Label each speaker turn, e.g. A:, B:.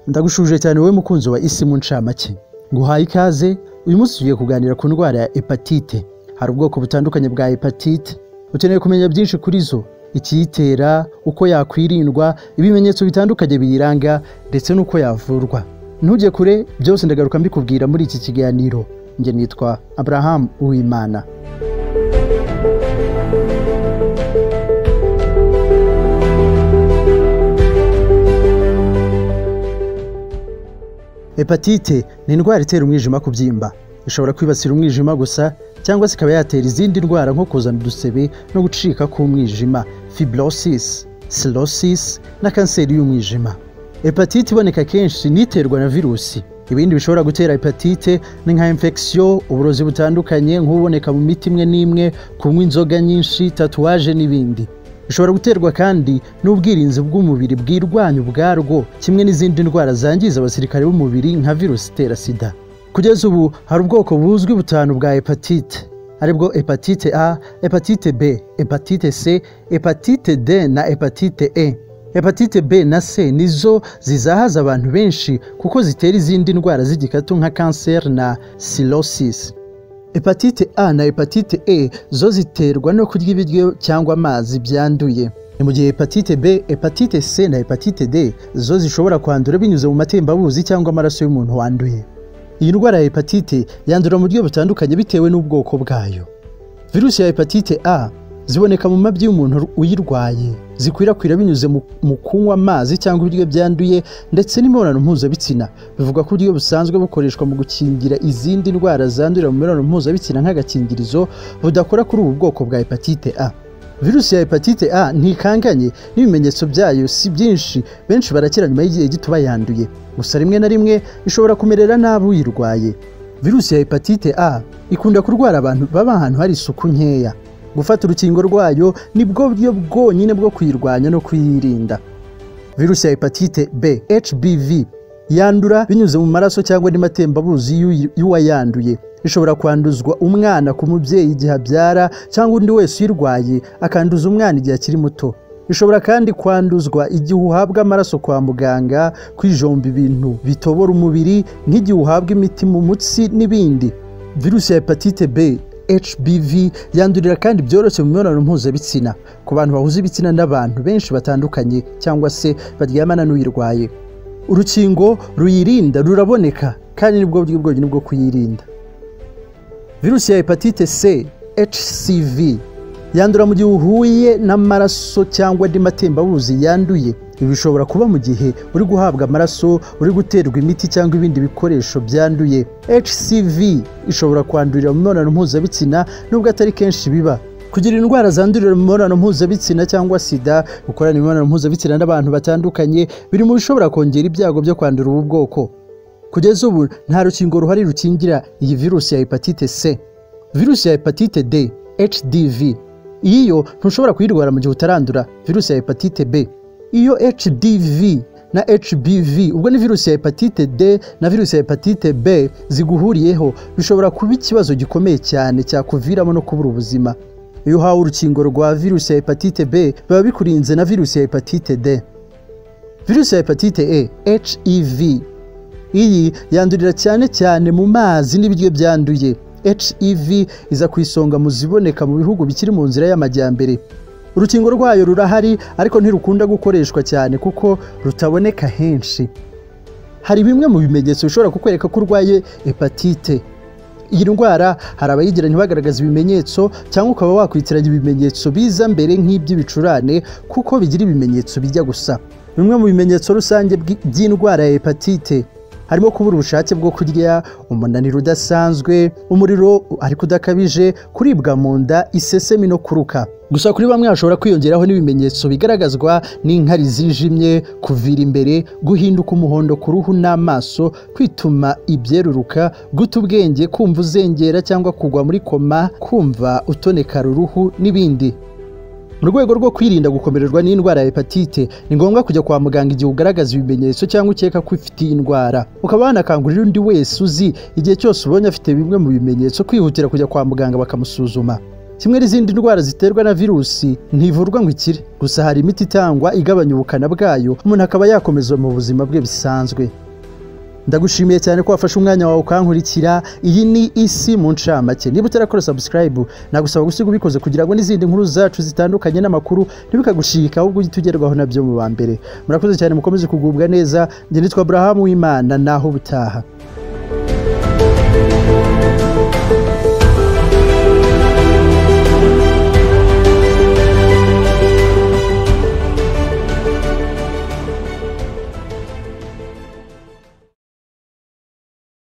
A: ndagushuje cyane wowe mukunzi wa isi mu ncamake nguhaye ikaze uyu munsi tugiye kuganira ku ndwara ya hepatite hari ubwoko butandukanye bwa hepatite ukeneye kumenya byinshi kuri zo ikiyitera uko yakwirindwa ibimenyetso bitandukanye biyiranga ndetse n'uko yavurwa ntujye kure byose ndagaruka mbikubwira muri iki kiganiro njye nitwa abrahamu uwimana hepatite ni indwara itera umwijima kubyimba ishobora kwibasira umwijima gusa cyangwa se ikaba yatera izindi ndwara nko kuzana udusebe no gucika k'umwijima fibrosis cirrhosis na kanseri y'umwijima hepatite iboneka kenshi n'iterwa na virusi ibindi bishobora gutera hepatite ni nka infection uburozi butandukanye nk'ububoneka mu miti imwe n'imwe kunywa inzoga nyinshi tatuwaje n'ibindi bishobora guterwa kandi n'ubwirinzi bw'umubiri bwirwanya ubwarwo kimwe n'izindi ndwara zangiza abasirikare b'umubiri nka virusi itera sida kugeza ubu hari ubwoko buzwi butanu bwa hepatite aribwo hepatite a hepatite b hepatite c hepatite d na hepatite e hepatite b na c nizo zizahaza abantu benshi kuko zitera izindi ndwara z'igikatu nka kanseri na cirrhosis hepatite a na hepatite e zo ziterwa no kurya ibiryo cyangwa amazi byanduye ni mu gihe hepatite b hepatite c na hepatite d zo zishobora kwandura binyuze mu matembabuzi cyangwa amaraso y'umuntu wanduye iyi ndwara ya hepatite yandura mu buryo butandukanye bitewe n'ubwoko bwayo virusi ya hepatite a ziboneka mu mabyi y'umuntu uyirwaye zikwirakwira binyuze mu kunywa amazi cyangwa ibiryo byanduye ndetse n'imibonano mpuzabitsina bivugwa ko uburyo busanzwe bukoreshwa mu gukingira izindi ndwara zandurira mu mibonano mpuzabitsina nk'agakingirizo budakora kuri ubu bwoko bwa hepatite a virusi ya hepatite a ntikanganye n'ibimenyetso byayo si byinshi benshi barakira nyuma y'igihe gito bayanduye gusa rimwe na rimwe ishobora kumerera nabi uyirwaye virusi ya hepatite a ikunda kurwara abantu baba ahantu hari isuku nkeya gufata urukingo rwayo ni bwo buryo bwonyine bwo kuyirwanya no kuyirinda virusi ya hepatite b hbv yandura binyuze mu maraso cyangwa andi matembabuzi y'uwayanduye ishobora kwanduzwa umwana ku mubyeyi igihe abyara cyangwa undi wese uyirwaye akanduza umwana igihe akiri muto ishobora kandi kwanduzwa igihe uhabwa amaraso kwa muganga kwijomba ibintu bitobora umubiri nk'igihe uhabwa imiti mu mutsi n'ibindi virusi ya hepatite b hbv yandurira kandi byoroshye mu mibonano mpuzabitsina ku bantu bahuza ibitsina n'abantu benshi batandukanye cyangwa se baryamana n'uyirwaye urukingo ruyirinda ruraboneka kandi nibwo buryo bwonyine bwo kuyirinda virusi ya hepatite c hcv yandura mu gihe uhuye n'amaraso cyangwa andi matembabuzi yanduye ibi bishobora kuba mu gihe uri guhabwa amaraso uri guterwa imiti cyangwa ibindi bikoresho byanduye hcv ishobora kwandurira mu mibonano mpuzabitsina nubwo atari kenshi biba kugira indwara zandurira mu mibonano mpuzabitsina cyangwa sida gukorana imibonano mpuzabitsina n'abantu batandukanye biri mu bishobora kongera ibyago byo kwandura ubu bwoko kugeza ubu nta rukingo ruhari rukingira iyi virusi ya hepatite c virusi ya hepatite d hdv iyo ntushobora kuyirwara mu gihe utarandura virusi ya hepatite b iyo HDV na HBV ubwo ni virusi ya hepatite D na virusi ya hepatite B ziguhuriyeho bishobora kuba ikibazo gikomeye cyane cyakuviramo no kubura ubuzima iyo uhawe urukingo rwa virusi ya hepatite B biba bikurinze na virusi ya hepatite D virusi ya hepatite E HEV iyi yandurira cyane cyane mu mazi n'ibiryo byanduye HEV iza ku isonga mu ziboneka mu bihugu bikiri mu nzira y'amajyambere urukingo rwayo rurahari ariko ntirukunda gukoreshwa cyane kuko rutaboneka henshi hari bimwe mu bimenyetso bishobora kukwereka ko urwaye hepatite iyi ndwara hari abayigira ntibagaragaze ibimenyetso cyangwa ukaba wakwitiranya ibimenyetso biza mbere nk'iby'ibicurane kuko bigira ibimenyetso bijya gusa bimwe mu bimenyetso rusange by'indwara ya hepatite harimo kubura ubushake bwo kurya umunaniro udasanzwe umuriro ariko udakabije kuribwa mu nda isesemi no kuruka gusa kuri bamwe hashobora kwiyongeraho n'ibimenyetso bigaragazwa n'inkari zijimye kuvira imbere guhinduka umuhondo ku ruhu n'amaso kwituma ibyeruruka guta ubwenge kumva uzengera cyangwa kugwa muri koma kumva utonekara uruhu n'ibindi mu rwego rwo kwirinda gukomererwa n'indwara ya hepatite ni ngombwa kujya kwa muganga igihe ugaragaza ibimenyetso cyangwa ukeka ko ufite iyi ndwara ukaba wanakangurira undi wese uzi igihe cyose ubonye afite bimwe mu bimenyetso kwihutira kujya kwa muganga bakamusuzuma kimwe n'izindi ndwara ziterwa na virusi ntivurwa ngo ikire gusa hari imiti itangwa igabanya ubukana bwayo umuntu akaba yakomeza mu buzima bwe bisanzwe ndagushimiye cyane ko wafashe umwanya wawe ukankurikira iyi ni isi mu ncamake niba utarakora subscribe nagusaba gusiga ubikoze kugira ngo n'izindi nkuru zacu zitandukanye n'amakuru ntibikagushika ahubwo ujye ugerwaho nabyo mu ba mbere murakoze cyane mukomeze kugubwa neza njye nitwa burahamu w'imana naho butaha